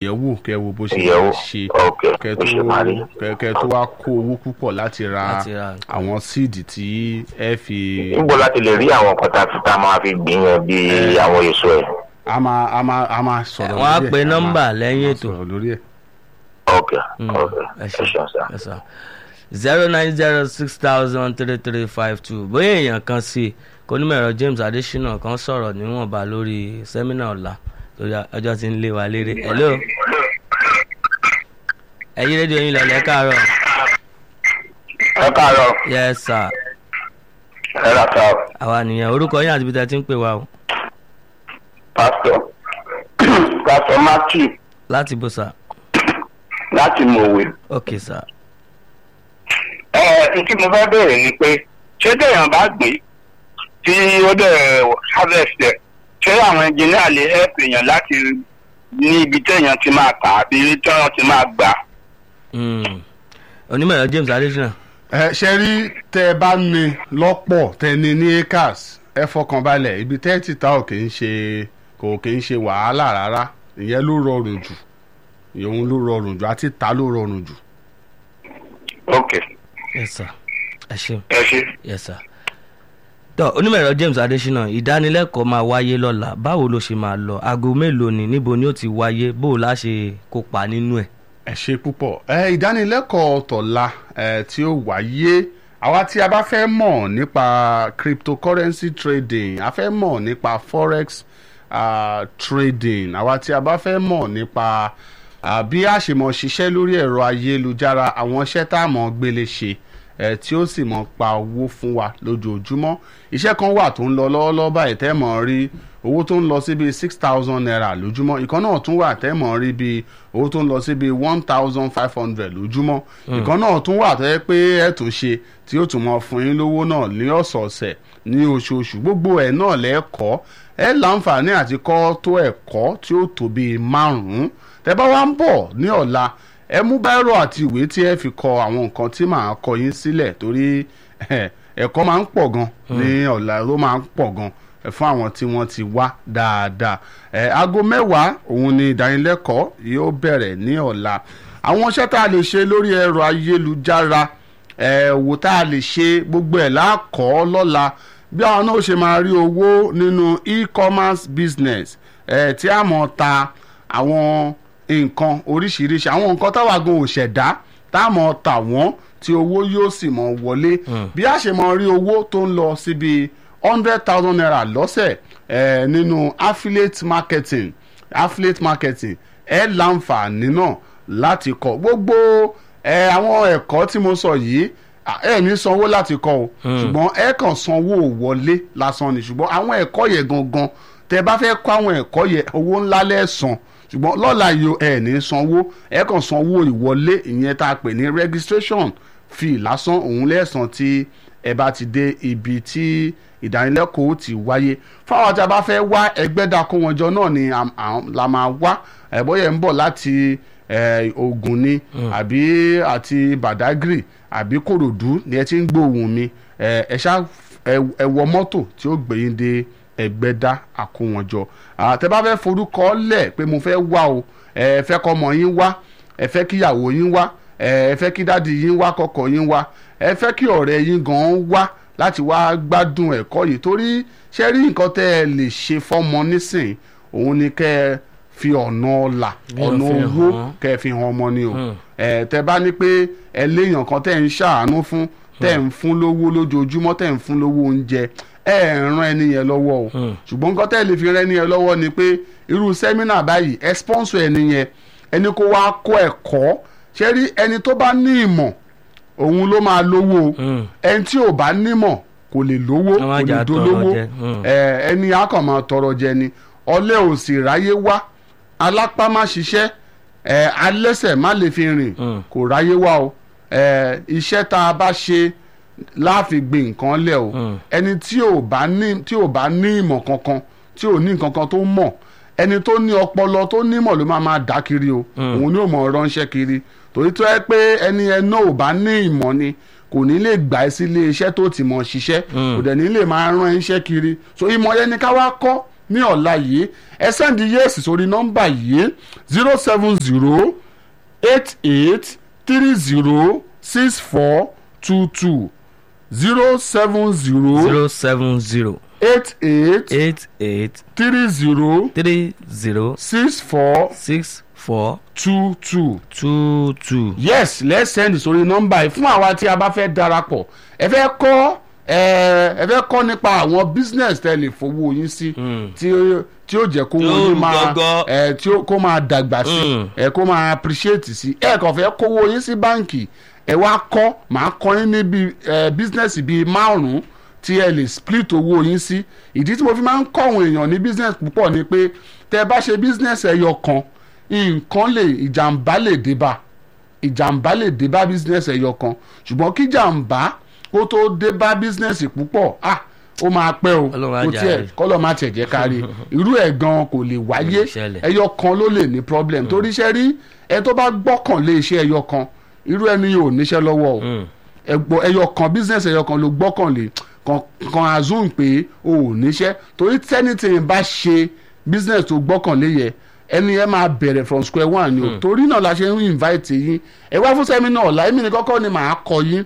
yẹ̀ wò kẹ́ wo bó ṣe Yẹ̀ wò. ṣe Ok, kẹ́ bó ṣe máa rí. tó kẹ́- kẹ́ tó wá kó owó púpọ̀ láti ra Láti ra nǹkan. àwọn síìdì tí ẹ fi níbo láti lè rí àwọn nǹkan tá a fi tá a máa fi gbìn yẹn bíi àwọn èso ẹ̀. a máa a máa a máa sọ̀rọ̀ wọ́n á lórí ẹ̀. pe A máa- nọ́mbà lẹ́yìn a máa ètò. sọ̀rọ̀ lórí ẹ̀. ok Mm, ok ẹ ẹ ṣe ṣeun sá. ẹ sọ zero nine zero six thousand three three five two bóyá èèyàn kan sí kónímọ̀ẹ̀rọ James Adesina kan sọ̀rọ̀ níwọ̀nba lórí sẹ́mínà ọ̀la torí ọjọ́ tí ń lé wa léré hello ẹ̀yin rédíò yín lọ́lẹ̀ káàárọ̀ ẹ káàárọ̀ yes sir ẹ rà ká àwa nìyẹn orúkọ yín àti ibi tẹ́ ti ń pè wá o pásítọ̀ pásítọ̀ matthew láti bó sà láti mọ̀wé. ok sir ẹ ẹ tí mo fẹ́ bèèrè ni pé ṣé téèyàn bá gbìn tí ó dẹ̀ harvest ẹ̀ ṣé àwọn engineer lè help èèyàn láti ní ibi téèyàn ti máa tà àbí tí wọ́n ti máa gbà. Mm. onímọ̀ẹ̀rọ James Adesina ẹ ṣe rí tẹ ẹ bá ní lọ́pọ̀ tẹ ní ní acres ẹ fọkàn balẹ̀ ibi tẹ́ ti ta ò kì í ṣe kò kì í ṣe wàhálà rárá ìyẹn ló rọrùn jù ìyẹn ló rọrùn jù àti ta ló rọrùn jù. ok yes sir ẹ ṣeun. ẹ ṣe. yes sir. tọ́ onímọ̀ẹ̀rọ James Adesina ìdánilẹ́kọ̀ọ́ máa wáyé lọ́la báwo ló ṣe máa lọ aago mélòó ni níbo ni ó ti wáyé bó o lá ṣe kópa nínú ẹ̀. ẹ ṣe púpọ̀ ẹ ìdánilẹ́kọ̀ọ́ tọ̀la ẹ tí ó wáyé àwa tí a bá fẹ́ mọ̀ nípa cryptocurrency trading a fẹ́ mọ̀ nípa forex uh, trading àwa tí a bá fẹ́ mọ̀ nípa uh, bí a ṣe mọ̀ ṣiṣẹ́ lórí ẹ̀rọ ayélujára àwọn iṣẹ́ tá a mọ̀ gbélé ṣe ẹ tí ó sì mọ̀ pa owó fún wa lójoojúmọ́ iṣẹ́ kan wà tó ń lọ lọ́wọ́lọ́wọ́ báyìí tẹ́ mọ̀ rí owó tó ń lọ sí bíi six thousand naira lójúmọ́ ìkan náà tún wà tẹ́ mọ̀ rí bíi owó tó ń lọ sí bíi one thousand five hundred lójúmọ́ ìkan náà tún wà tó yẹ pé ẹ tún ṣe tí ó tún mọ fún yín lówó náà ní ọ̀sọ̀ọ̀sẹ̀ ní oṣooṣù gbogbo ẹ̀ náà lẹ́ẹ̀kọ́ ẹ láǹfààní àti kọ́ tó ẹ̀kọ́ tí ó tó bíi márùn-ún tẹ́ bá wá ń bọ̀ ní ọ̀la ẹ mú báírò àti ìwé tí ẹ fi kọ àwọn nǹkan tí màá kọ yín sílẹ̀ torí eh, ẹ̀kọ́ máa ń pọ̀ gan ní ọ̀la ló máa ń pọ̀ gan eh, fún àwọn tí wọ́n ti wá dáadáa ẹ aago mẹ́wàá òun ni ìdánilẹ́kọ̀ọ́ yóò bẹ̀rẹ̀ ní ọ̀la àwọn iṣẹ́ tá a lè ṣe lórí ẹ̀rọ ayélujára ẹ wò tá a lè ṣe gbogbo ẹ̀ láàkọ́ lọ́la bí àwọn náà ṣe máa rí owó nínú e-commerce business ẹ tí a mọ̀ ta àwọn nǹkan oríṣiríṣi àwọn nǹkan táwa gan ò ṣẹ̀dá tá a mọ̀ tà wọ́n tí owó yóò sì mọ̀ wọlé bí a ṣe mọ̀ rí owó tó ń lọ síbi hundred thousand naira lọ́sẹ̀ eh, nínú affiliate marketing affiliate marketing ẹ láǹfààní náà láti kọ́ gbogbo ẹ àwọn ẹ̀kọ́ tí mo sọ yìí à, ẹ ní sanwó láti kọ́ o ṣùgbọ́n ẹ kàn sanwó wọlé lásán ni ṣùgbọ́n àwọn ẹ̀kọ́ yẹn gangan tẹ bá fẹ́ kọ́ àwọn ẹ̀kọ́ yẹn owó ńlá lẹ́sàn ṣùgbọ́n lọ́la yìí ẹ ní sanwó ẹ kàn sanwó ìwọlé ìyẹn tá a pè ní registration fee lásán òun lẹ́sàn tí ẹ bá ti dé ibi tí ìdánilẹ́kọ̀ọ́ ti wáyé fáwọn tí a bá fẹ́ wá ẹgbẹ́ dako wọn jọ náà ni am- am- la máa wá ẹ̀bọ́yẹ̀ ń bọ̀ láti eh, Ògùn ni àbí àti Badagry àbí Kòròdú ni ẹ ti ń gbóhùn mi ẹ ẹ ṣá ẹ ẹ wọ mọ́tò tí ó gbé yín dé ẹgbẹ́dá àkówọ́njọ àtẹ bá fẹ́ forúkọ lẹ̀ pé mo fẹ́ wá o ẹ fẹ́ kọ́mọ yín wá ẹ fẹ́ kíyàwó yín wá ẹ fẹ́ kí dáàdi yín wá kọ́kọ́ yín wá ẹ fẹ́ kí ọ̀rẹ́ yín gan wá láti wá gbádùn ẹ̀kọ́ yìí torí ṣe rí nǹkan tẹ́ ẹ lè ṣe fọ́mọ nísìn òun ni kẹ́ ẹ fi ọ̀nà ọ̀la Bí wọ́n ọ̀nà fi owó hàn. kẹ́ ẹ fi hàn ọmọ ni o Mm. ẹ tẹ́ bá ní pé ẹ léèyàn kan tẹ́ ń ṣàánú fún tẹ́ ń fún lówó lójoojúmọ́ tẹ́ ń fún lówó oúnjẹ ẹ ràn ẹni yẹn lọ́wọ́ o Mm. ṣùgbọ́n nǹkan tẹ́ lè fi ràn ẹni yẹn lọ́wọ́ ni pé irú sẹ́mínà báyìí ẹ sponsor ẹni yẹn ẹni kó wá kọ́ ẹ̀kọ́ ṣé rí ẹni tó bá ní ìmọ̀ òun ló máa lówó o Mm. ẹni tí ò bá nímọ̀ kò lè lówó Wọ́n má kò jà lè tọrọ dolówó jẹ. Mm. ẹ ẹni á kàn máa tọrọ jẹ ni ọ̀lẹ ò sì ráyé wá alápá má ṣiṣẹ́ ẹ alẹ́sẹ̀ má lè fi rìn Mm. kò ráyé wá o ẹ iṣẹ́ tá a bá ṣe láàfin gbé nǹkan lẹ̀ o Mm. ẹni tí ò bá ní tí ò bá ní ìmọ̀ kankan tí ò ní nǹkan kan tó mọ̀ ẹni tó ní ọpọlọ tó nímọ̀ ló máa máa dá kiri o òun ni ò mọ̀ ránṣẹ́ kiri torí tó yẹ pé ẹni ẹ náà ò bá ní ìmọ̀ ni kò ní lè gbà ẹ́ sí ilé iṣẹ́ tó ti mọ̀ ṣiṣẹ́ kò dẹ̀ ní lè máa rán iṣẹ́ kiri so ìmọ̀ yẹn ni ká wá kọ́ ní ọ̀la yìí ẹ sẹ́ndí yẹ́sì sórí nọ́mbà yìí zero seven zero eight eight three zero six four two two zero seven zero zero seven zero eight eight eight eight three zero three zero six four six four two two two two. yes let's send sórí nọ́mbà yìí fún àwa tí a bá fẹ́ darapọ̀ ẹ fẹ́ kọ́ ẹ ẹ fẹ́ kọ́ nípa àwọn business tẹ́ lè fowó yín sí tí ó- tí ó jẹ́ kó Tí ó wọ́n yín máa gọ́gọ́. ẹ tí ó kó máa dàgbà sí Mm. ẹ kó máa appreciate sí ẹ kàn fẹ́ kówó yín sí báǹkì ẹ wá kọ́ màá kọ́ yín níbi ẹ business bíi márùn-ún tí ẹ lè split owó yín sí ìdí tí mo fi máa ń kọ́ àwọn èèyàn ní business púpọ̀ ni pé tẹ́ ẹ bá ṣe business ẹyọ kan nǹkan lè ìjàmbá lè dé bá ìjàmbá lè dé bá business ẹyọ kan ṣùgbọ́n kí jàmbá kó tó dé bá business púpọ̀ ah ó máa pẹ́ o Ọlọ́run á kò jà tiẹ̀ rẹ̀. kọ́lọ́ máa tẹ̀ jẹ́ kárí irú ẹ̀ gan kò lè wáyé Kò lè ṣẹlẹ̀. ẹyọ kan ló lè ní problem torí iṣẹ́ rí ẹ tó bá gbọ́kàn lé iṣẹ́ ẹyọ kan irú ẹni yóò níṣẹ́ lọ́wọ́ o Mm. ẹgbọ ẹyọ kan business ẹyọ kan ló gbọ́kànlé kan kan assume pé o ò níṣẹ́ torí tẹ́nitìn bá ṣe business tó gbọ́kànlé yẹ ẹni ẹ máa bẹ̀rẹ̀ from square one ni o torí náà la ṣe ń invite yín ẹ wá fún sẹ́mínà ọ̀la èmi ní kọ́kọ́ ni màá kọ yín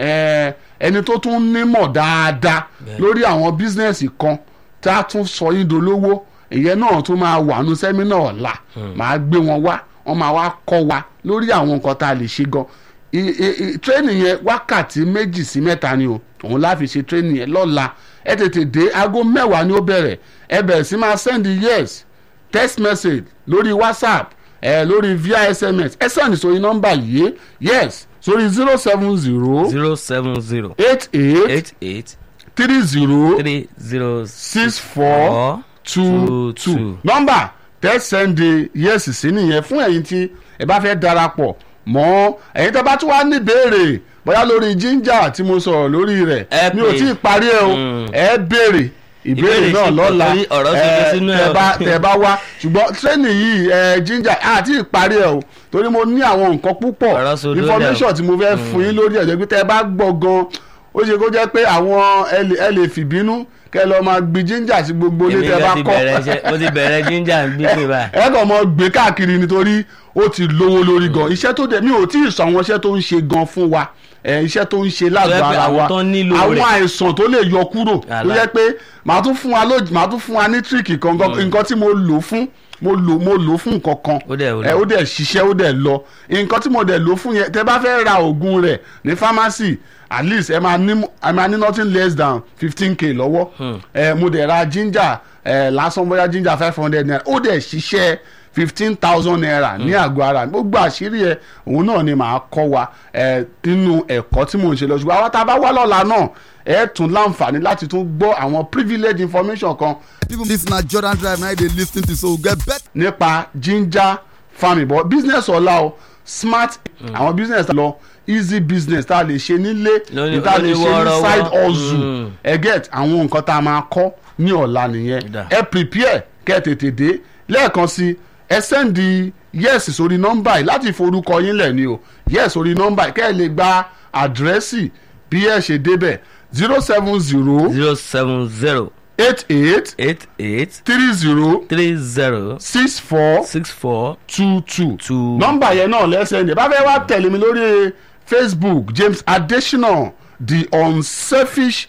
ẹ, ẹni tó tún nímọ̀ dáadáa lórí àwọn business kan tá a tún sọ yín dolówó ìyẹn náà tún máa wà nù sẹ́mínà ọ̀la màá gbé wọn wá wọ́n máa wá kọ́ wa lórí àwọn nǹkan tá a lè ṣe gan I- i- i- training yẹn wákàtí méjì sí mẹ́ta ni o òun láfi ṣe training yẹn lọ́la ẹ tètè dé aago mẹ́wàá ni ó bẹ̀rẹ̀ ẹ bẹ̀rẹ̀ sí máa send yes text message lórí whatsapp ẹ lórí via sms ẹ send sórí nọ́mbà yìí yes sórí zero seven zero zero seven zero eight eight eight eight three zero three zero six four two two two two. nọ́mbà tẹ́ sẹ́ndé yẹ́sì sí nìyẹn fún ẹ̀yin tí ẹ bá fẹ́ darapọ̀ mọ́ ẹ̀yin tẹ́ bá tún wá ní ìbéèrè bóyá lórí ginger tí mo sọ̀rọ̀ lórí rẹ̀ Ẹ mi ò pè. tí ì parí ẹ o Mm. ẹ béèrè ìbéèrè Ìbéèrè náà sí lọ́la torí ọ̀rọ̀ ẹ, tuntun sínú ẹ̀ tẹ́ o. bá tẹ́ bá wá ṣùgbọ́n tírénì yìí ẹ ginger àti ìparí ẹ o torí mo ní àwọn nǹkan púpọ̀ Ọ̀rọ̀ sódó lẹ̀ o. information tí mo fẹ́ fún yín lórí ẹ̀jẹ̀ pé tẹ́ bá gbọ́ gan ó ṣe kó jẹ́ pé àwọn ẹ lè- ẹ lè fìbínú kẹ́ lọ máa gbin ginger sí gbogbo ilé èmi tẹ́ bá gan ti kọ́ bẹ̀rẹ̀ iṣẹ́ mo ti bẹ̀rẹ̀ ginger ń gbígbé báyìí. ẹ kàn mọ gbé káàkiri nítorí ó ti lówó lórí gan iṣẹ́ tó dẹ̀ mi ò tí ì sọ àwọn iṣẹ́ tó ń ṣe gan fún wa ẹ, iṣẹ́ tó ń ṣe Tó yẹ lágbo pé ara àwọn wa tó nílò àwọn rẹ̀. àìsàn tó lè yọ kúrò tó Àlá. yẹ pé màá tún fún wa lój màá tún fún wa ní tíríkì kan gan nǹkan tí mo lò fún mo lò mo lò fún nǹkan kan Ó dẹ̀ ó ẹ, ó dẹ̀ ṣiṣẹ́ ó dẹ̀ lọ nǹkan tí mo dẹ̀ lò fún yẹn tẹ bá fẹ́ ra oògùn rẹ̀ ní pharmacy at least ẹ máa ní ẹ máa ní nothing less than fifteen k lọ́wọ́ ẹ mo dẹ̀ ra ginger ẹ lásán bóyá ginger five hundred naira ó dẹ̀ ṣiṣẹ́ fifteen thousand naira ní àgọ́ ara mi gbogbo àṣírí ẹ òun náà ni màá kọ́ wa ẹ nínú ẹ̀kọ́ tí mò ń ṣe lọ ṣùgbọ́n àwọn tá a bá wá lọ́la náà ẹ tún láǹfààní láti tún gbọ́ àwọn privilege information kan Even this na Jordan Drive now they lis ten to so we get better. nípa ginger farming but business ọ̀la o smart àwọn business lọ easy business tá a lè ṣe nílé Lóní- tá a lè ṣe ní oníwọ́rọ́wọ́. side hustle Mm. ẹ get àwọn nǹkan tá a máa kọ́ ní ọ̀la nìyẹn Dà. ẹ prepare kẹ́ ẹ tètè dé lẹ́ẹ̀kan sí ẹ sẹ́ndì yes sórí nọ́mbà yìí láti forúkọ yín lẹ̀ ni o yes sórí nọ́mbà yìí kẹ́ ẹ lè gba àdírẹ́sì bí ẹ ṣe débẹ̀ zero seven zero zero seven zero eight eight eight eight three zero three zero six four six four two two Two. nọ́mbà yẹn náà lẹ́sẹ̀ ní bá fẹ́ wá tẹ̀lé mi lórí facebook james adesina the unselfish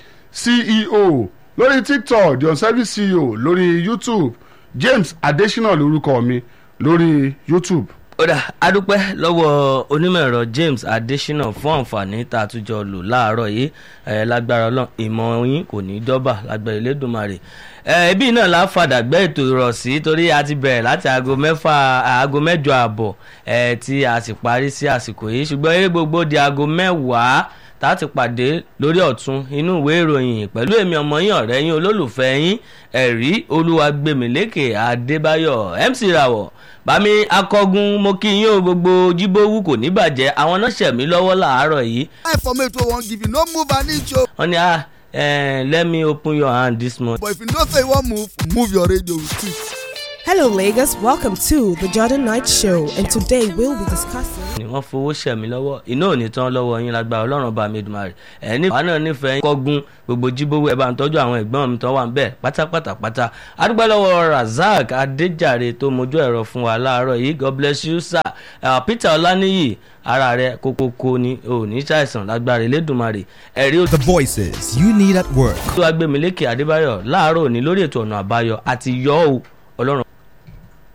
ceo lórí tiktok the unselfish ceo lórí youtube james adesina lórúkọ mi lórí youtube. ó dà adúpẹ́ lọ́wọ́ onímọ̀ ẹ̀rọ james adesina fún àǹfààní tá a tún jọ lò láàárọ̀ yìí ẹ̀ lágbára ọlọ́run ìmọ̀ yín kò ní dọ́bà lágbára elédùnmarè ẹ̀ ibi náà la fàdà gbẹ́ ètò ìrọ̀ sí torí a ti bẹ̀rẹ̀ láti aago mẹ́fà aago mẹ́jọ àbọ̀ ẹ̀ tí a sì parí sí àsìkò yìí ṣùgbọ́n eré gbogbo di aago mẹ́wàá tá a ti pàdé lórí ọ̀tún inú ìwé ìròyìn pẹ̀lú èmi ọmọ yín ọ̀rẹ́ yín olólùfẹ́ yín ẹ̀rí olúwagbèmílékè adébáyọ̀ mc rawọ̀ bámi akọgun mo kí yín o gbogbo jíbówú kò ní bàjẹ́ àwọn náà ṣẹ̀mí lọ́wọ́ làárọ̀ yìí Informate wey wan give you no move an inch o. wọ́n ní ah eh, let me open your hand this morning. But if you know say you wan move, move your radio with it. Hello, Lagos. Welcome to the Jordan Knight Show, and today we'll be discussing. ni wọ́n fowó ṣẹ̀mí lọ́wọ́ iná ò ní tán lọ́wọ́ yín lágbára ọlọ́run bá mi dùn rẹ̀ ẹ̀ ní àwọn náà nífẹ̀ẹ́ yín kọ́gún gbogbo jíbówó ẹ̀ bá ń tọ́jú àwọn ẹ̀gbọ́n mi tó wà ń bẹ̀ pátápátá pátá adúgbò lọ́wọ́ razak adéjàre tó mojú ẹ̀rọ fún wa láàárọ̀ yìí god bless you sir uh, peter ọláníyì ara rẹ kókókó ni ò ní ṣàìsàn lágbára elédùnmarè ẹ̀rí The voices you need at work. tó agbémilékè adébáyọ̀ láàárọ̀ òní lórí ètò ọ̀nà àbáyọ àti yọ ọ́ ọlọ́run